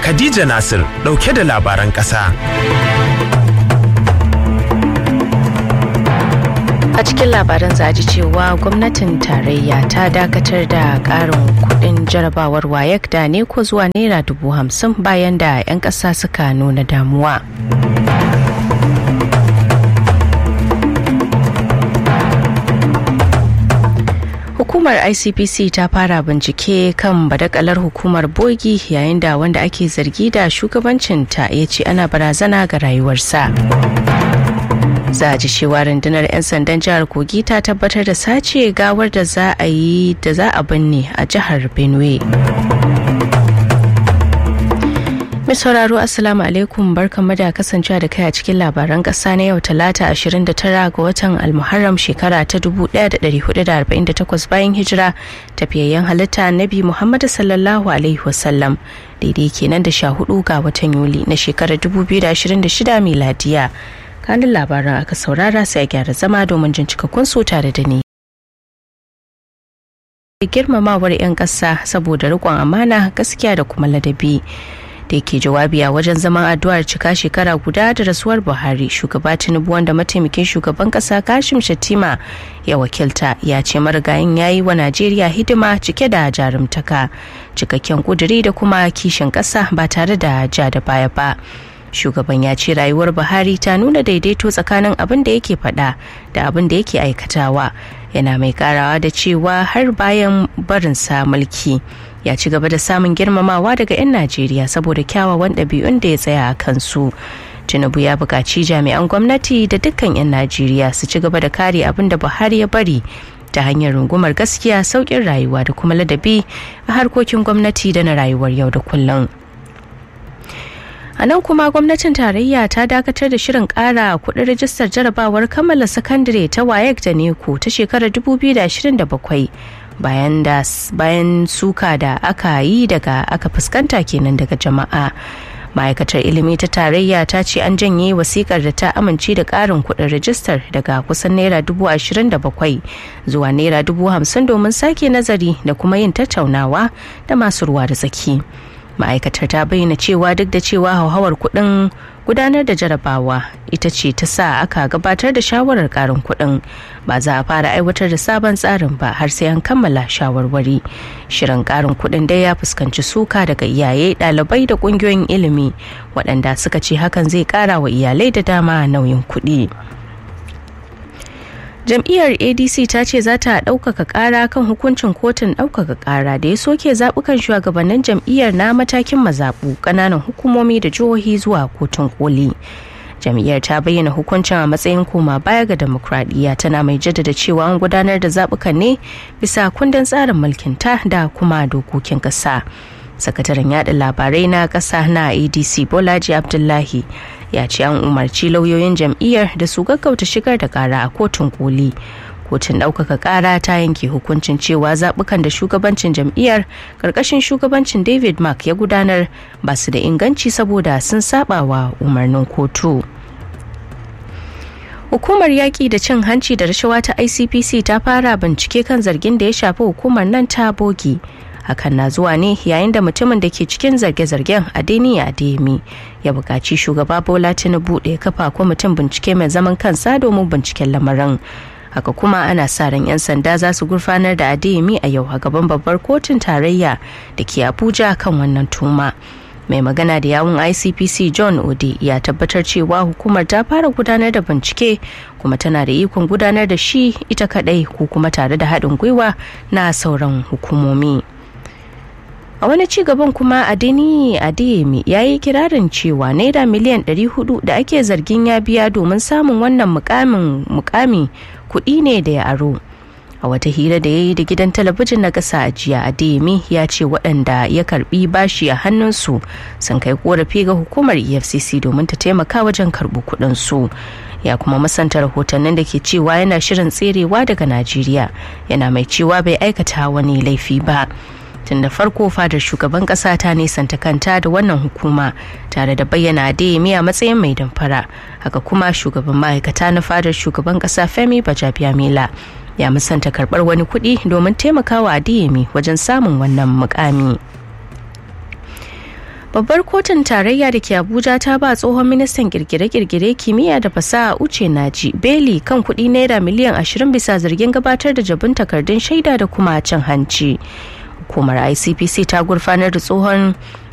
Khadija Nasir ɗauke da labaran ƙasa. A cikin labaran za ji cewa gwamnatin tarayya ta dakatar da ƙarin kuɗin jarabawar wayek da ne ko zuwa naira dubu hamsin bayan da 'yan ƙasa suka nuna damuwa. hukumar icpc ta fara bincike kan badakalar hukumar bogi yayin da wanda ake zargi da shugabancinta ya ce ana barazana ga rayuwarsa za a ji cewa rundunar 'yan sandan jihar kogi ta tabbatar da sace gawar da za a yi da za a binne a jihar benue Mai sauraro Assalamu alaikum barkanmu da kasancewa da kai a cikin labaran ƙasa na yau talata 29 ga watan Almuharram shekara ta 1448 bayan hijira tafiyayyen halitta Nabi Muhammad sallallahu alaihi wasallam daidai kenan da 14 ga watan Yuli na shekarar 2026 miladiya. Kanin labaran aka saurara sai a gyara zama domin jin cikakkun su tare da ni. Girmamawar 'yan ƙasa saboda riƙon amana gaskiya da kuma ladabi. da yake jawabi a wajen zaman addu'ar cika shekara guda da rasuwar buhari shugaba tinubu wanda mataimakin shugaban kasa kashim shattima ya wakilta ya ce marigayin ya yi wa najeriya hidima cike da jarumtaka cikakken kuduri da kuma kishin kasa ba tare da ja da baya ba shugaban ya ce rayuwar buhari ta nuna daidaito tsakanin abin da yake faɗa da abin da yake aikatawa yana mai karawa da cewa har bayan barinsa mulki ya ci gaba da samun girmamawa daga 'yan najeriya saboda kyawawan ɗabi'un da ya tsaya a kansu tinubu ya buƙaci jami'an gwamnati da dukkan 'yan najeriya su ci gaba da kare abin da buhari ya bari ta hanyar rungumar gaskiya sauƙin rayuwa da kuma ladabi a harkokin gwamnati da na rayuwar yau da kullum a nan kuma gwamnatin tarayya ta dakatar da shirin kara kudin rajistar jarabawar kammala sakandare ta wayek da neko ta shekarar 2027 bayan da bayan suka da aka yi daga aka fuskanta kenan daga jama'a ma'aikatar ilimi ta tarayya ta ce an janye wasikar da ta amince da karin kudin rajistar daga kusan naira dubu ashirin da bakwai zuwa naira dubu hamsin domin sake nazari da kuma yin tattaunawa da masu ruwa da tsaki ma'aikatar ta bayyana cewa duk da cewa hauhawar kuɗin gudanar da jarabawa ita ce ta sa aka gabatar da shawarar karin kuɗin ba za a fara aiwatar da sabon tsarin ba har sai an kammala shawarwari shirin karin kuɗin dai ya fuskanci suka daga iyaye ɗalibai da ƙungiyoyin ilimi waɗanda suka ce hakan zai ƙara wa iyalai da dama nauyin kuɗi. jam'iyyar adc ta ce za ta ɗaukaka ƙara kan hukuncin kotun ɗaukaka ƙara da ya soke zaɓukan shugabannin jam'iyyar na matakin mazaɓu ƙananan hukumomi da jihohi zuwa kotun koli jam'iyyar ta bayyana hukuncin a matsayin koma baya ga demokradiyya tana mai jaddada cewa an gudanar da zaɓukan ne bisa kundin tsarin mulkin ta da kuma dokokin ƙasa sakataren yada labarai na ƙasa na adc bolaji abdullahi ya ce an umarci lauyoyin jam'iyyar da su gaggauta shigar da kara a kotun koli kotun ɗaukaka kara ta yanke hukuncin cewa zaɓukan da shugabancin jam'iyyar ƙarƙashin shugabancin david mark ya gudanar ba su da inganci saboda sun saba wa umarnin kotu hukumar yaƙi da cin hanci da rashawa ta icpc ta fara bincike kan zargin da ya shafi hukumar nan ta bogi hakan na zuwa ne yayin da mutumin da ke cikin zarge-zargen adeniyi ademi ya buƙaci shugaba bola tinubu da ya kafa kwamitin bincike mai zaman kansa domin binciken lamarin haka kuma ana sa ran 'yan sanda za su gurfanar da adeyemi a yau a gaban babbar kotun tarayya da ke abuja kan wannan tuma mai magana da yawun icpc john ode ya tabbatar cewa hukumar ta fara gudanar da bincike kuma tana da ikon gudanar da shi ita kadai ko kuma tare da haɗin gwiwa na sauran hukumomi. a wani ci gaban kuma adeni adeyemi ya yi kirarin cewa naira miliyan 400 da ake zargin ya biya domin samun wannan mukamin mukami kuɗi ne da ya aro a wata hira da ya yi da gidan talabijin na ƙasa a jiya adeyemi ya ce waɗanda ya karbi bashi a hannunsu sun kai korafi ga hukumar efcc domin ta taimaka wajen karɓi kuɗinsu ya kuma masanta rahotannin da ke cewa yana shirin tserewa daga najeriya yana mai cewa bai aikata wani laifi ba tun da farko fadar shugaban kasa ta nisanta kanta da wannan hukuma tare da bayyana adeyemi a matsayin mai damfara haka kuma shugaban ma'aikata na fadar shugaban kasa femi bajabiamila ya musanta karbar wani kuɗi domin taimakawa adeyemi wajen samun wannan mukami babbar kotun tarayya da ke abuja ta ba tsohon ministan kirkire-kirkire kimiyya da fasaha uce naji beli kan kudi naira miliyan 20 bisa zargin gabatar da jabin takardun shaida da kuma cin hanci hukumar icpc ta gurfanar da tsohon